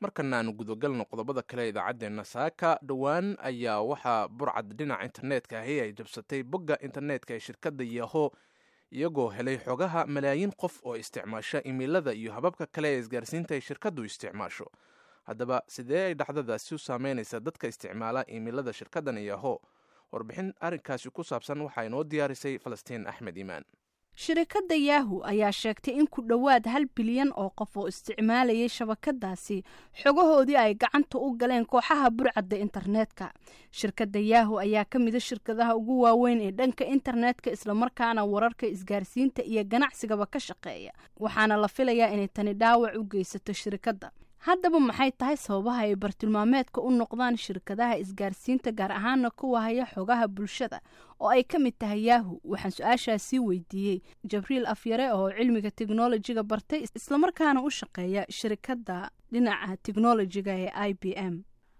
markana aanu gudagalno qodobada kale idaacaddeenna saaka dhowaan ayaa waxaa burcad dhinaca internetka ahi ay jabsatay bogga internetka ee shirkadda yaho iyagoo helay xogaha malaayiin qof oo isticmaasha imeilada iyo hababka kale ee isgaarsiinta ay shirkaddu isticmaasho haddaba sidee ay dhacdadaasi u saameynaysaa dadka isticmaala imeilada shirkaddan yaho warbixin arrinkaasi ku saabsan waxaa inoo diyaarisay falastiin axmed iimaan shirikadda yaahu ayaa sheegtay in ku dhowaad hal bilyan oo qof oo isticmaalayay shabakadaasi xogahoodii ay gacanta u galeen kooxaha burcadda internetka shirkadda yaahu ayaa ka mida shirkadaha ugu waaweyn ee dhanka internetka islamarkaana wararka isgaarsiinta iyo ganacsigaba ka shaqeeya waxaana la filayaa inay tani dhaawac u geysato shirikadda haddaba maxay tahay sababaha ay bartilmaameedka u noqdaan shirkadaha isgaarsiinta gaar ahaana kuwa haya xogaha bulshada oo ay ka mid tahay yaahu waxaan su-aashaasii weydiiyey jabriil afyare oo cilmiga teknolojiga bartay islamarkaana u shaqeeya shirikadda dhinaca teknolojiga ee i b m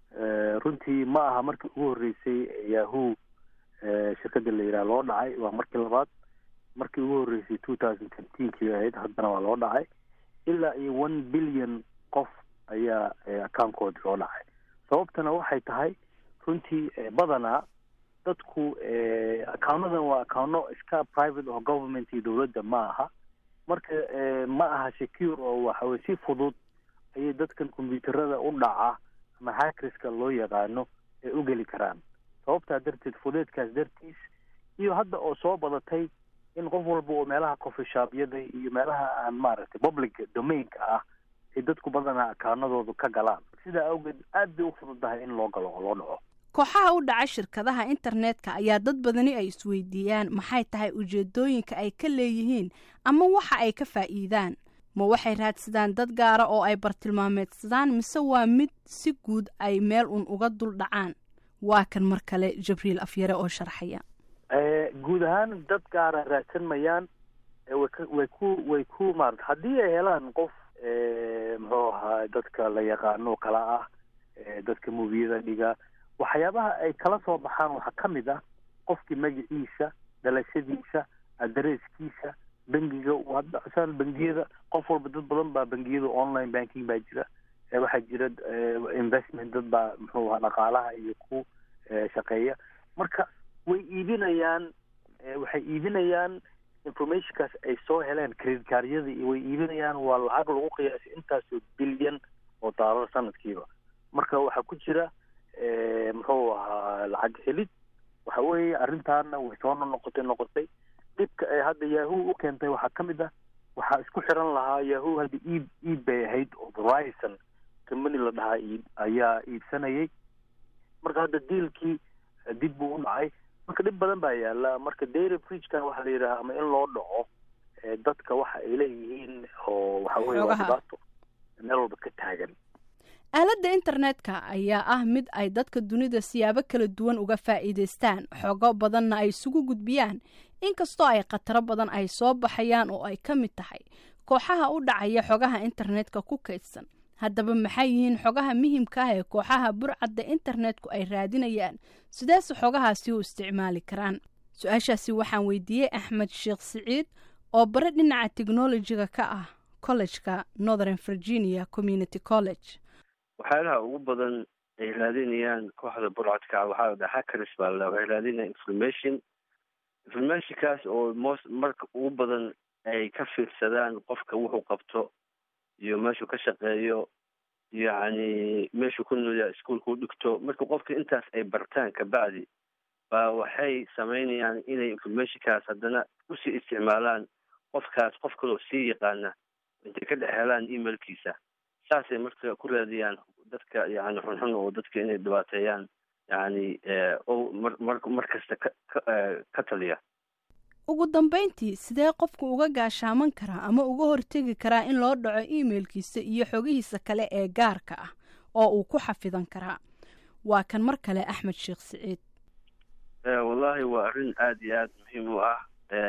runtii ma aha markii ugu horreysay yahu shirkadda la yidhaha loo dhacay waa markii labaad markii ugu horreysay two thousand fiftenkii ahayd haddana waa loo dhacay ilaa iyo one billion qof ayaa accounkoodi loo dhacay sababtana waxay tahay runtii badanaa dadku accounnadan waa accouno iska private oo government iyo dowladda ma aha marka ma aha secure oo waxawey si fudud ayay dadkan combyuuterada u dhaca ama hackerska loo yaqaano ay u geli karaan sababtaa darteed fudeedkaas dartiis iyo hadda oo soo badatay in qof walba oo meelaha coffeeshopyada iyo meelaha aan maaragtay public domainka ah ay dadku badanaa akaanadoodu ka galaan sidaa awgeed aad bay u fududahay in loo galo oo loo dhaco kooxaha u dhaca shirkadaha internetka ayaa dad badani ay isweydiiyaan maxay tahay ujeedooyinka ay ka leeyihiin ama waxa ay ka faa'iidaan ma waxay raadsadaan dad gaara oo ay bartilmaameedsadaan mise waa mid si guud ay meel un uga dul dhacaan waa kan mar kale jabriil afyare oo sharxaya guud ahaan dad gaara raadsan mayaan way ku way ku maarata haddii ay helaan qof muxuu ahaa dadka la yaqaano kala ah dadka mubiyada dhiga waxyaabaha ay kala soo baxaan waxaa ka mid ah qofkii magaciisa dhalashadiisa adresskiisa bangiga hadda bangiyada qof walba dad badan baa bangiyada online banking baa jira waxaa jira investment dad baa muxuu ahaa dhaqaalaha iyo ku shaqeeya marka way iibinayaan waxay iibinayaan informationkaas ay soo heleen credit caaryada iyo way iibinayaan waa lacag lagu qiyaasay intaasoo bilyan oo daalar sanadkiiba marka waxaa ku jira muxuu ahaa lacag helid waxa weeye arrintaana way soo noqotay noqotay dhibka ay hadda yahu u keentay waxaa ka mid ah waxaa isku xiran lahaa yahu hadda iib iib bay ahayd oo horizon company la dhahaa iib ayaa iibsanayay marka hadda diilkii dib buu u dhacay marka dhib badan baa yaala marka dairy bridgekan waxaa la yidhaha ama in loo dhaco dadka waxa ay leeyihiin oo waxa weye waa dhibaato meel walba ka taagan aaladda internetka ayaa ah mid ay dadka dunida siyaabo kala duwan uga faa'iidaystaan xogo badanna ay isugu gudbiyaan inkastoo ay khataro badan ay soo baxayaan oo ay ka mid tahay kooxaha u dhacaya xogaha internetka ku kaydsan haddaba maxay yihiin xogaha muhimka ah ee kooxaha burcadda internetku ay raadinayaan sideese xogahaasi u isticmaali karaan su-aashaasi waxaan weydiiyey axmed sheekh siciid oo bare dhinaca technolojiga ka ah collejka northern virginia community college waxyaalaha ugu badan ay raadinayaan kooxda burcadka waxaa la dhaha hackers baa la waxay raadinayaan information informationkaas oo most marka ugu badan ay ka fiirsadaan qofka wuxuu qabto iyo meeshuu ka shaqeeyo yacni meeshuu ku noolyaa iskuolka u dhigto marka qofka intaas ay bartaan kabacdi baa waxay samaynayaan inay informationkaas haddana usii isticmaalaan qofkaas qof kaloo sii yaqaana intay ka dhex helaan emailkiisa saasay marka ku raadiyaan dadka yani xunxun oo dadka inay dhibaateeyaan yani o mar mar kasta ka ka taliya ugu dambayntii sidee qofku uga gaashaaman karaa ama uga hortegi karaa in loo dhaco emailkiisa iyo xogihiisa kale ee gaarka ah oo uu ku xafidan karaa waa kan mar kale axmed sheekh siciid wallahi waa arrin aada iyo aada muhiim u ah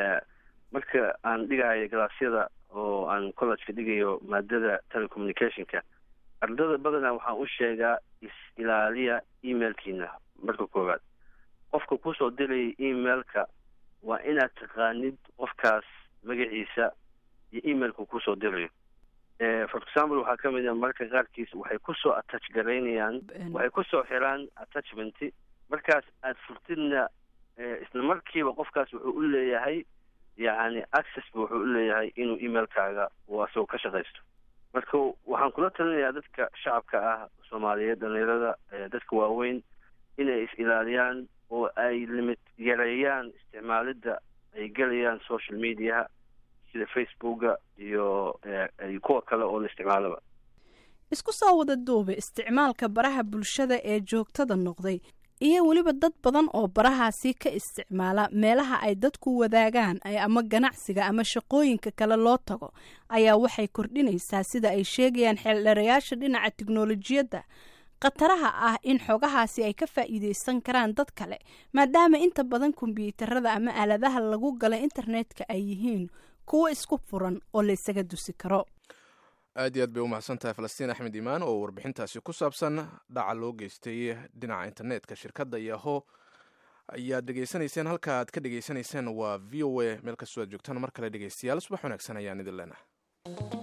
marka aan dhigayo galaasyada oo aan collejka dhigayo maadada telecommunicationka ardada badanaa waxaan u sheegaa is-ilaaliya emailkiina marka koowaad qofka kusoo diraya emailka waa inaad taqaanid qofkaas magaciisa iyo emailka kusoo dirayo for example waxaa ka mid a marka qaarkiis waxay kusoo attach garaynayaan waxay kusoo xiraan attachment markaas aada furtidna isla markiiba qofkaas wuxuu u leeyahay yacni access ba wuxuu u leeyahay inuu emailkaaga uu asagoo ka shaqaysto marka waxaan kula talinayaa dadka shacabka ah soomaaliyeed dhalinyarada dadka waaweyn inay is ilaaliyaan oo ay limit yareeyaan isticmaalidda ay gelayaan social mediaha sida facebooka iyo kuwa kale oo la isticmaalaba isku soo wada duube isticmaalka baraha bulshada ee joogtada noqday iyo weliba dad badan oo barahaasi ka isticmaala meelaha ay dadku wadaagaan ama ganacsiga ama shaqooyinka kale loo tago ayaa waxay kordhinaysaa sida ay sheegayaan xeeldheerayaasha dhinaca tiknolojiyadda khataraha ah in xogahaasi ay ka faa'iideysan karaan dad kale maadaama inta badan kombyuutarada ama aaladaha lagu gala internetka ay yihiin kuwo isku furan oo la ysaga dusi karo aad iyo aad bay u mahadsan tahay falastiin axmed imaan oo warbixintaasi ku saabsan dhaca loo geystay dhinaca internetka shirkadda yaho ayaad dhegeysanayseen halka aad ka dhegeysanayseen waa v o a meel kastoo aad joogtaan mar kale dhegeystayaal subax wanaagsan ayaan idin leenahay